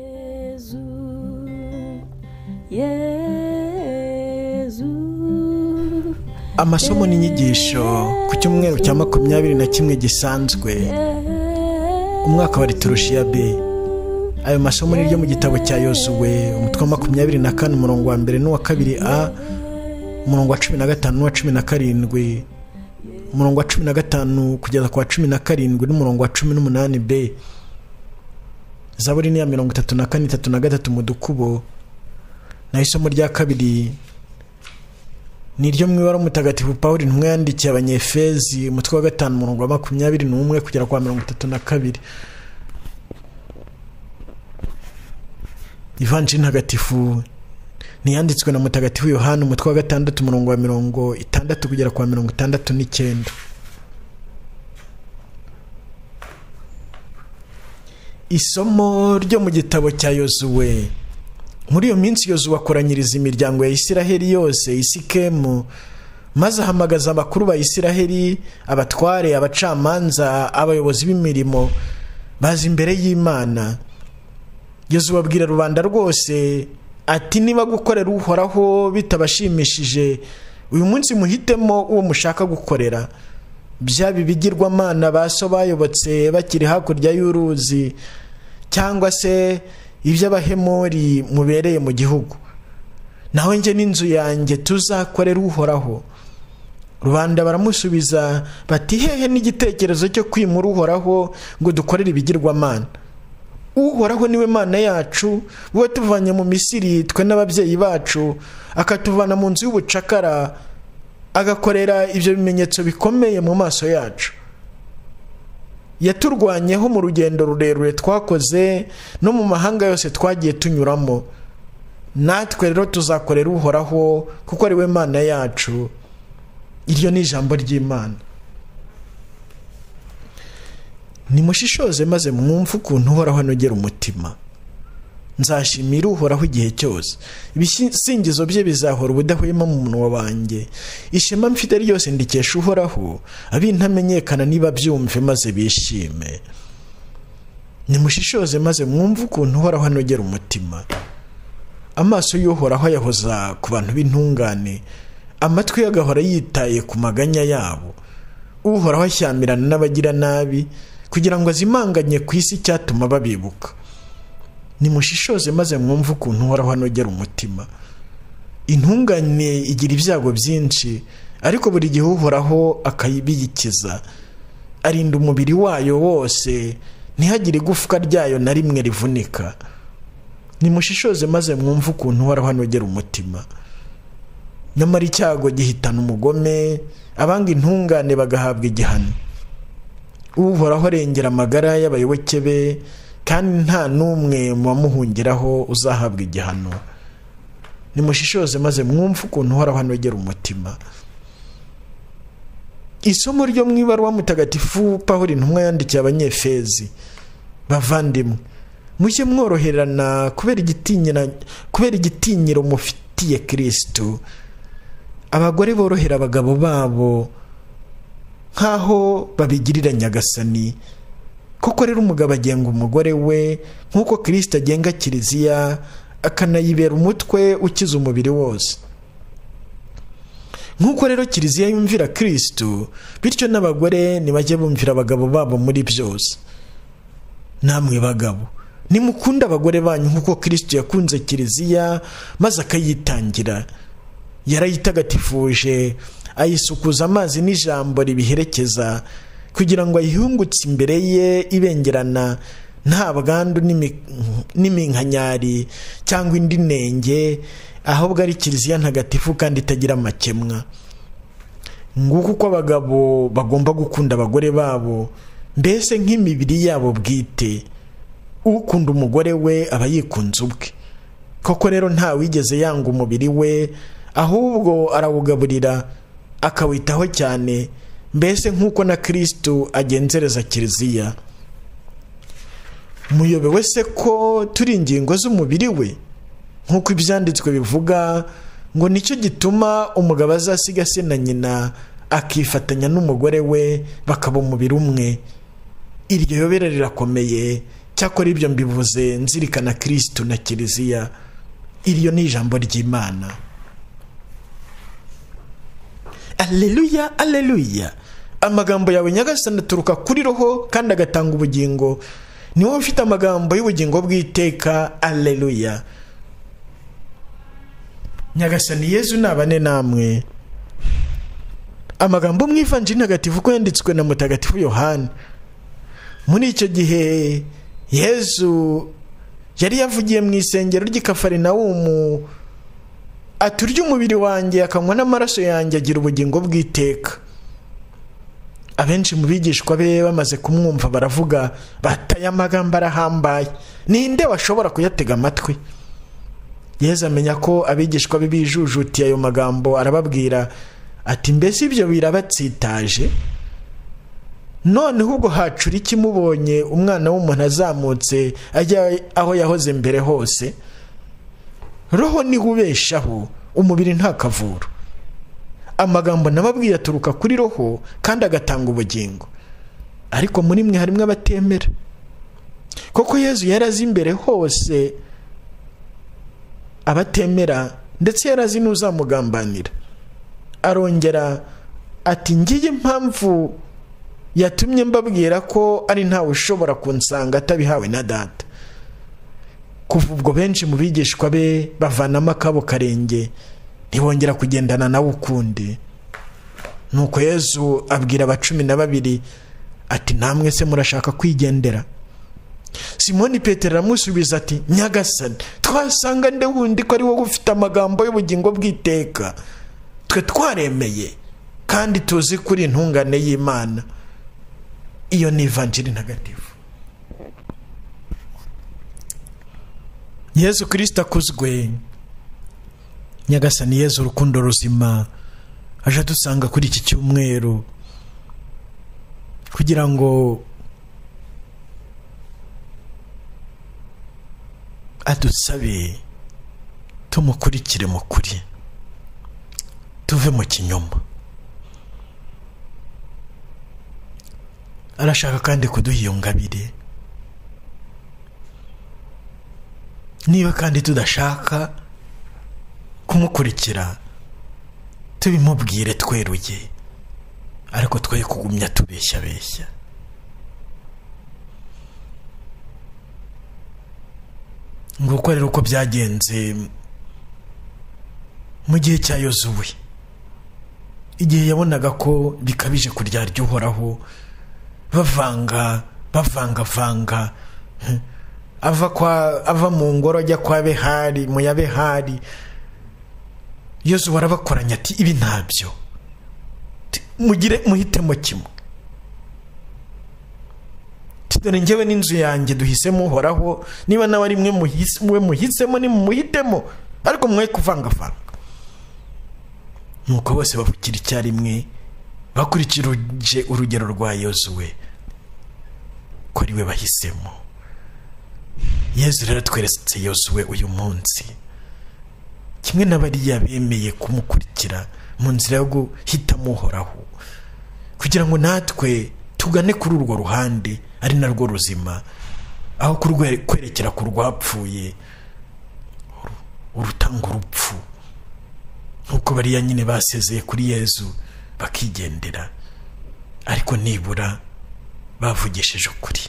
Jezu, Yezu, amasomo n'inyigisho ku cyumweru cya makumyabiri na kimwe gisanzwe umwaka wa liturushiya b ayo masomo ni ryo mu gitabo cya yozuwe umutwe wa makumyabiri na kane umurongo wa mbere n'uwa kabiri a umurongo wa cumi na gatanu n'uwa cumi na karindwi umurongo wa cumi na gatanu kugeza ku wa cumi na karindwi n'umurongo wa cumi n'umunani b zaburi ni iya mirongo itatu na kane itatu na gatatu mu dukubo naho isomo rya kabiri ni iryo mu ibara mutagatifu pawuri ntumwe yandikiye abanyefezi umutwe wa gatanu umurongo wa makumyabiri n'umwe kugera ku wa mirongo itatu na kabiri ivanjiri ntagatifu ntiyanditswe na mutagatifu yohani umutwe wa gatandatu umurongo wa mirongo itandatu kugera ku wa mirongo itandatu n'icyenda isomo ryo mu gitabo cya yozuwe muri iyo minsi yozuwe akoranyiriza imiryango ya isiraheli yose isikemu maze ahamagaza abakuru ba isiraheli abatware abacamanza abayobozi b'imirimo baza imbere y'imana yozuwe abwira rubanda rwose ati niba gukorera uhoraho bitabashimishije uyu munsi muhitemo uwo mushaka gukorera byaba ibigirwamana ba so bayobotse bakiri hakurya y'uruzi cyangwa se iby'abahemori mubereye mu gihugu nawe njye n'inzu yanjye tuzakorera uhoraho rubanda baramusubiza bati hehe n'igitekerezo cyo kwimura uhoraho ngo dukorere ibigirwamana uhoraho niwe mana yacu we tuvanye mu misiri twe n'ababyeyi bacu akatuvana mu nzu y'ubucakara agakorera ibyo bimenyetso bikomeye mu maso yacu yaturwanyeho mu rugendo rurerure twakoze no mu mahanga yose twagiye tunyuramo natwe rero tuzakorera uhoraho kuko ari we mana yacu iryo ni ijambo ry'imana nimushishoze maze mwumve ukuntu uhoraho anogera umutima nzashimira uhoraho igihe cyose ibisingizo bye bizahora ubudahwema mu munwa wanjye ishema mfite ryose ndikesha uhoraho abintamenyekana niba byumve maze bishime nimushishoze maze mwumve ukuntu uhoraho anogera umutima amaso y'uhoraho ayahoza ku bantu b'intungane amatwi ye agahora yitaye ku maganya yabo uhoraho ashyamirana n'abagiranabi kugira ngo azimanganye ku isi icyatuma babibuka nimushishoze maze mwumve ukuntu uhoraho anogera umutima intungane igira ibyago byinshi ariko buri gihe uhoraho akayibiyikiza arinda umubiri wayo wose ntihagire igufwa ryayo na rimwe rivunika nimushishoze maze mwumve ukuntu uhoraho anogera umutima nyamara icyago gihitana umugome abanga intungane bagahabwa igihano uhoraho arengera amagara y'abayoboke be kandi nta n'umwe mu bamuhungiraho uzahabwa igihano nimushishoze maze mwumve ukuntu uhoraho anogera umutima isomo ryo mu ibaruwa mutagatifu pawuri intumwa yandikiye abanyefezi bavandimwe mujye mworoherana kubera igitinyiro mufitiye kirisitu abagore borohera abagabo babo nk'aho babigirira nyagasani koko rero umugabo agenga umugore we nk'uko kirisita agenga kiliziya akanayibera umutwe ukiza umubiri wose nk'uko rero kiliziya yumvira kirisitu bityo n'abagore ntibajye bumvira abagabo babo muri byose namwe bagabo nimukunde abagore banyu nk'uko kirisitu yakunze kiliziya maze akayitangira yarayitagatifuje ayisukuza amazi n'ijambo ribiherekeza kugira ngo ayihungutse imbere ye ibengerana nta bwandu n'iminkanyari cyangwa indi nenge ahubwo ari kiliziya ntagatifu kandi itagira amakemwa nguko uko abagabo bagomba gukunda abagore babo mbese nk'imibiri yabo bwite ukunda umugore we aba yikunze ubwe koko rero ntawigeze yanga umubiri we ahubwo arawugaburira akawitaho cyane mbese nk'uko na kirisitu agenzereza kiliziya muyobewe se ko turi ingingo z'umubiri we nk'uko ibyanditswe bivuga ngo nicyo gituma umugabo azasiga se na nyina akifatanya n'umugore we bakaba umubiri umwe iryo yobera rirakomeye cyakora ibyo mbivuze nzirikana kirisitu na kiliziya iryo ni ijambo ry'imana aleluya aleluya amagambo yawe nyagasani aturuka kuri roho kandi agatanga ubugingo ni wowe ufite amagambo y'ubugingo bw'iteka aleluya nyagasani yezu nabane namwe amagambo mu ivanjiri ntagatifu uko yanditswe na mutagatifu yohani muri icyo gihe yezu yari yavugiye mu isengero ry'ikafarinawumu aturya umubiri wanjye akanywa n'amaraso yanjye agira ubugingo bw'iteka abenshi mu bigishwa be bamaze kumwumva baravuga bataye amagambo arahambaye ninde washobora kuyatega amatwi yezu amenya ko abigishwa be bijujutiye ayo magambo arababwira ati mbese ibyo birabatsitaje noneho ubwo hacura iki mubonye umwana w'umuntu azamutse ajya aho yahoze mbere hose roho niho ubeshaho umubiri ntakavura amagambo nababwiye aturuka kuri roho kandi agatanga ubugingo ariko muri mwe harimo abatemera koko yezu yari azi imbere hose abatemera ndetse yari azi n'uzamugambanira arongera ati ngiye impamvu yatumye mbabwira ko ari ntawe ushobora kunsanga atabihawe na data kuva ubwo benshi mu bigishwa be bavanamo akabo karenge ntibongera kugendana nawe ukundi nuko yezu abwira abacumi na babiri ati namwe se murashaka kwigendera simoni petero aramusubiza ati nyagasani twasanga nde wundi ko ari wowe ufite amagambo y'ubugingo bw'iteka twe twaremeye kandi tuzi kuri intungane y'imana iyo ni ivanjiri ntagatifu yezu kirisita akuzwe nyagasani yezu urukundo ruzima aje adusanga kuri iki cyumweru kugira ngo adusabe tumukurikire mu kuri tuve mu kinyoma arashaka kandi kuduha iyo ngabire niba kandi tudashaka kumukurikira tubimubwire tweruye ariko twe kugumya tubeshyabeshya nguko rero uko byagenze mu gihe cya yozuwe igihe yabonaga ko bikabije kuryarya uhoraho bavanga bavangavanga ava kwa ava mu ngoro ajya kwa behari mu ya behari yozuba arabakoranya ati ibi ntabyo mugire muhitemo kimwe dore ngewe n'inzu yanjye duhisemo uhoraho niba nawe ari mwe muhisemo nimumuhitemo ariko mwe kuvangavanga nuko bose bavukira icyarimwe bakurikije urugero rwa yozuwe ko ari we bahisemo yezu rero tweretse yozuwe uyu munsi kimwe n'abariya bemeye kumukurikira mu nzira yo guhitamo uhoraho kugira ngo natwe tugane kuri urwo ruhande ari narwo ruzima aho kwerekera ku rwapfuye urutanga urupfu nk'uko bariya nyine basezeye kuri yezu bakigendera ariko nibura bavugishije ukuri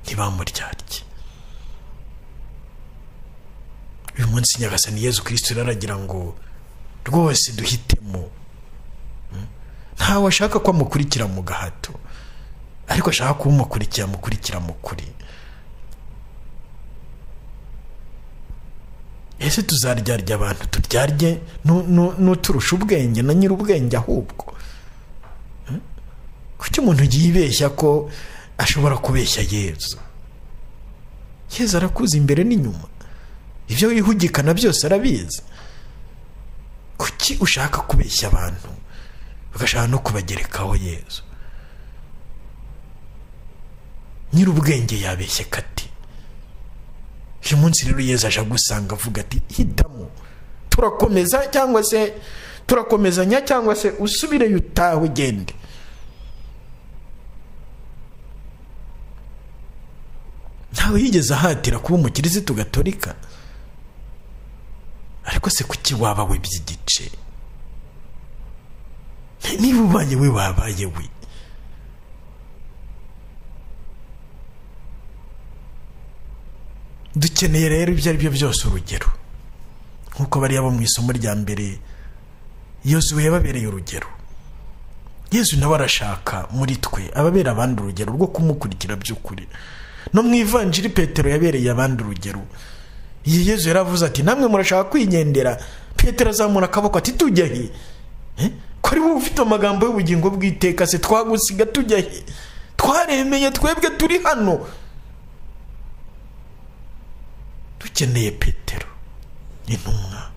ntibamuryarye uyu munsi nyagasani yezu kirisito iraragira ngo rwose duhitemo ntawe ashaka ko amukurikira mu gahato ariko ashaka kuba umukurikira amukurikira mu kuri ese tuzaryarya abantu turyarye n'uturusha ubwenge na nyiri ubwenge ahubwo kuki umuntu yibeshya ko ashobora kubeshya yezu yezu arakuza imbere n'inyuma ibyo wihugikana byose arabizi kuki ushaka kubeshya abantu ugashaka no kubagerekaho yezu nyiri ubwenge yabeshye kati uyu munsi rero yezu aje agusanga avuga ati hitamo turakomeza cyangwa se turakomezanya cyangwa se usubireyo utahe ugende nta ntawe yigeze ahatira kuba umukirisitu gatolika ariko se kuki waba we by'igice niba ubaye we wabaye we dukeneye rero ibyo ari byo byose urugero nk'uko bariya bo mu isomo rya mbere yozuwe yababereye urugero yezu nawe arashaka muri twe ababera abandi urugero rwo kumukurikira by'ukuri no mu ivanjiri petero yabereye abandi urugero iyi yezu yaravuze ati namwe murashaka kwigendera petero azamura akaboko ati tujya he ko ari wowe ufite amagambo y'ubugingo bw'iteka se twagusiga tujya he twaremeye twebwe turi hano dukeneye petero intumwa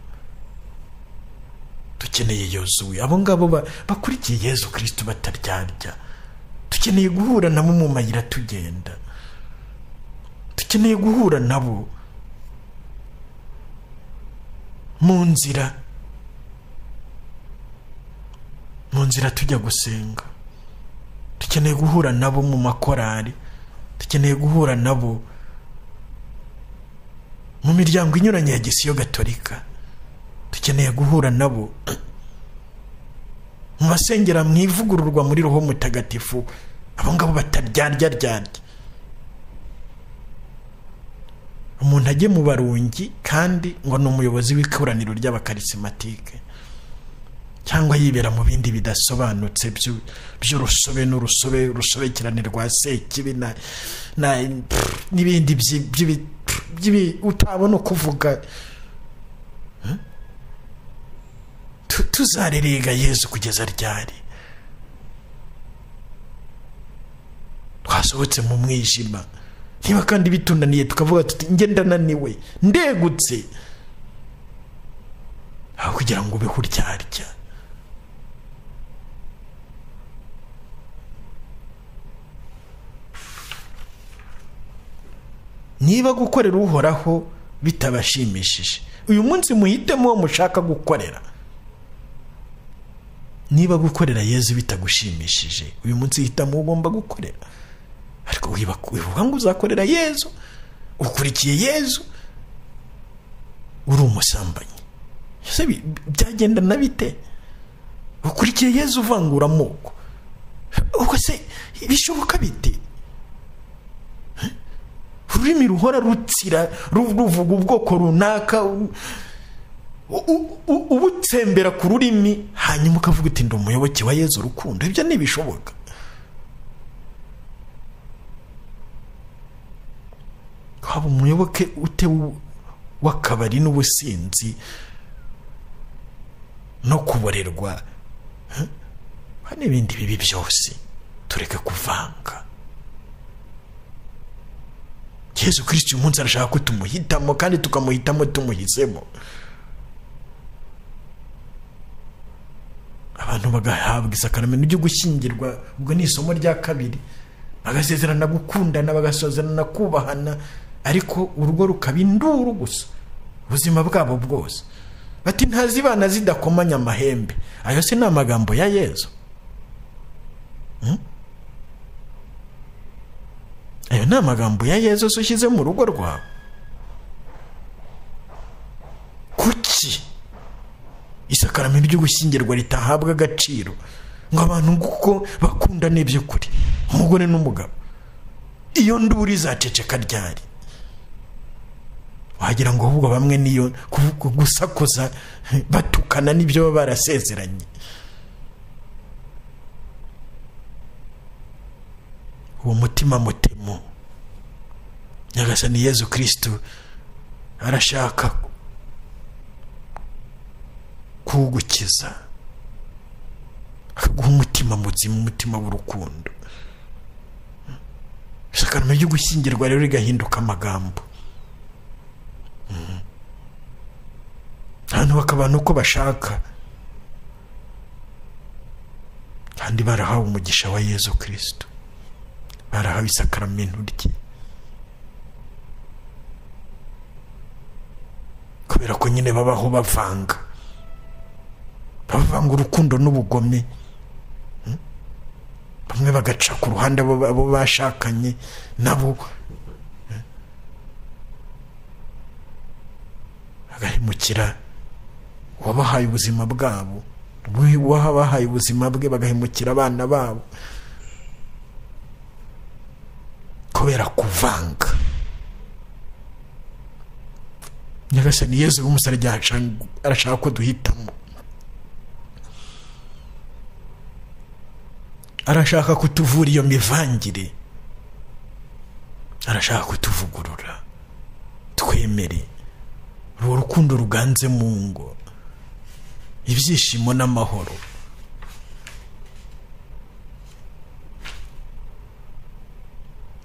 dukeneye yozuwe abo ngabo bakurikiye yezu kirisiti bataryarya dukeneye guhura nabo mu mayira tugenda dukeneye guhura nabo mu nzira mu nzira tujya gusenga dukeneye guhura nabo mu makorari dukeneye guhura nabo mu miryango inyuranye ya gisiyo gatolika dukeneye guhura nabo mu basengera mu ivugururwa muri roho mutagatifu abo ngabo bataryaryaryaryarya umuntu ajye mu barungi kandi ngo ni umuyobozi w'ikoraniro ry'abakaritsimatike cyangwa yibera mu bindi bidasobanutse by'urusobe n'urusobe urusobekerane rwa sekibi n'ibindi utabona ukuvuga tuzarerega yezu kugeza ryari twasohotse mu mwijima niba kandi bitunaniye tukavuga tuti njye ndananiwe ndegutse aho kugira ngo ube kuryarya niba gukorera uhoraho bitabashimishije uyu munsi muhitemo uwo mushaka gukorera niba gukorera yezu bitagushimishije uyu munsi hitamo uwo ugomba gukorera ariko wibuka ngo uzakorera yezu ukurikiye yezu uri umusambanyi byagenda na bite ukurikiye yezu uvangura amoko ubwo se bishoboka bite ururimi ruhora rutsira ruvuga ubwoko runaka ubutsembera ku rurimi hanyuma ukavuga uti ndi umuyoboke wa yezu urukundo ibyo ntibishoboka waba umuyoboke ute w'akabari n'ubusinzi no kuborerwa n'ibindi bibi byose tureke kuvanga yezu kirisiti uyu munsi arashaka ko tumuhitamo kandi tukamuhitamo tumuhisemo abantu bagahabwa isakaramento ryo gushyingirwa ubwo ni isomo rya kabiri bagasezerana gukundana bagasezerana kubahana ariko urugo rukaba induru gusa ubuzima bwabo bwose bati ntazibana zidakomanya amahembe ayo se ni amagambo ya yezu ayo ni amagambo ya yezu ushyize mu rugo rwawe kuki isakaramento ryo gushyingirwa ritahabwa agaciro ngo abantu kuko bakunda n'iby'ukuri umugore n'umugabo iyo nduri izaceceka ryari wagira ngo ahubwo bamwe niyo gusakuza batukana n'ibyo baba barasezeranye uwo mutima mutemo nyagasani yezu kirisitu arashaka kugukiza akaguha umutima muzima umutima w'urukundo isakarama ryo gushyingirwa rero rigahinduka amagambo abantu bakabana uko bashaka kandi barahawe umugisha wa yezu kirisito barahawe isakaramento rye kubera ko nyine babaho bavanga bavanga urukundo n'ubugome bamwe bagaca ku ruhande abo bashakanye nabo kwimukira wabahaye ubuzima bwabo we wabahaye ubuzima bwe bagahemukira abana babo kubera kuvanga nyagasani yezu w'umusore arashaka ko duhitamo arashaka kutuvura iyo mivangire arashaka kutuvugurura twemere uruwo rukundo ruganze mu ngo ibyishimo n'amahoro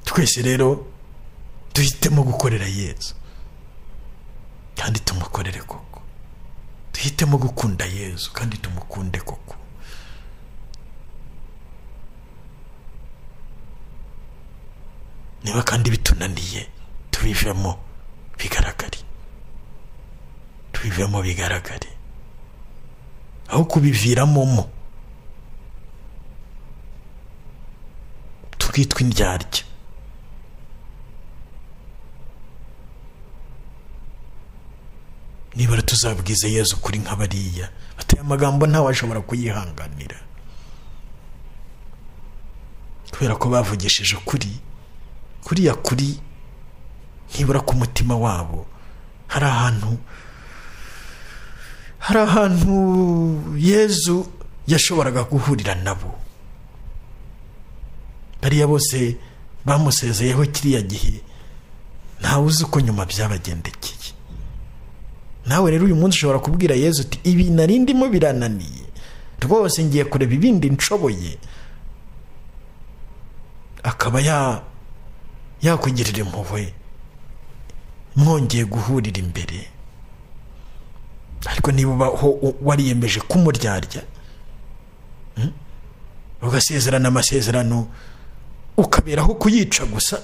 twese rero duhitemo gukorera yezu kandi tumukorere koko duhitemo gukunda yezu kandi tumukunde koko niba kandi bitunaniye tubivemo bigaragare tubivemo bigaragare aho kubiviramo mo tukitwa indyarya nibura tuzabwize yezu kuri nk'abariya bateye amagambo ntawashobora kuyihanganira kubera ko bavugishije ukuri kuriya kuri ntibura ku mutima wabo hari ahantu hari ahantu yezu yashoboraga guhurira nabo bariya bose bamusezeyeho kiriya gihe ntawe uzi uko nyuma byabagendekeye nawe rero uyu munsi ushobora kubwira yezu uti ibi narindimo birananiye rwose ngiye kureba ibindi nshoboye akaba ya yakugirira impuhwe mwongeye guhurira imbere ariko niba ubaho wariyemeje kumuryarya ugasezerana amasezerano ukaberaho kuyica gusa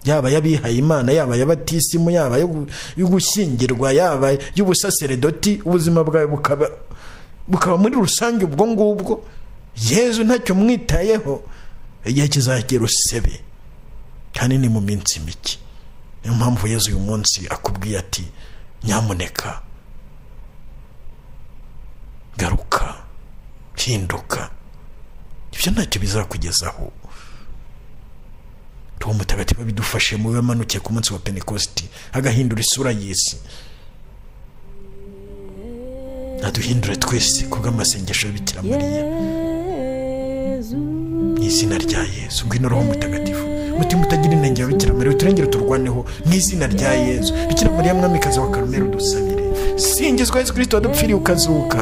yaba y'abihaye imana yaba y'abatisimu yaba yo gushyingirwa yaba y'ubusaseredoti ubuzima bwawe bukaba bukaba muri rusange ubwo ngubwo yezu ntacyo mwitayeho igihe kizagera usebe kandi ni mu minsi mike niyo mpamvu yezu uyu munsi akubwiye ati nyamuneka garuka hinduka ibyo ntacyo bizakugezaho tuwo mutagatifu bidufashe mu bamanukiye ku munsi wa pentekositi agahindura isura y'isi naduhindure twese ku bw'amasengesho y'ibikira mu izina rya yesu ngwino roho mutagatifu mutima utagira intenge wa bikira mariya uturengere turwaneho mu izina rya yezu bikira mariya mwamikazi wa karumeri udusabire singizwa yesu kirisito wadupfiriye ukazuka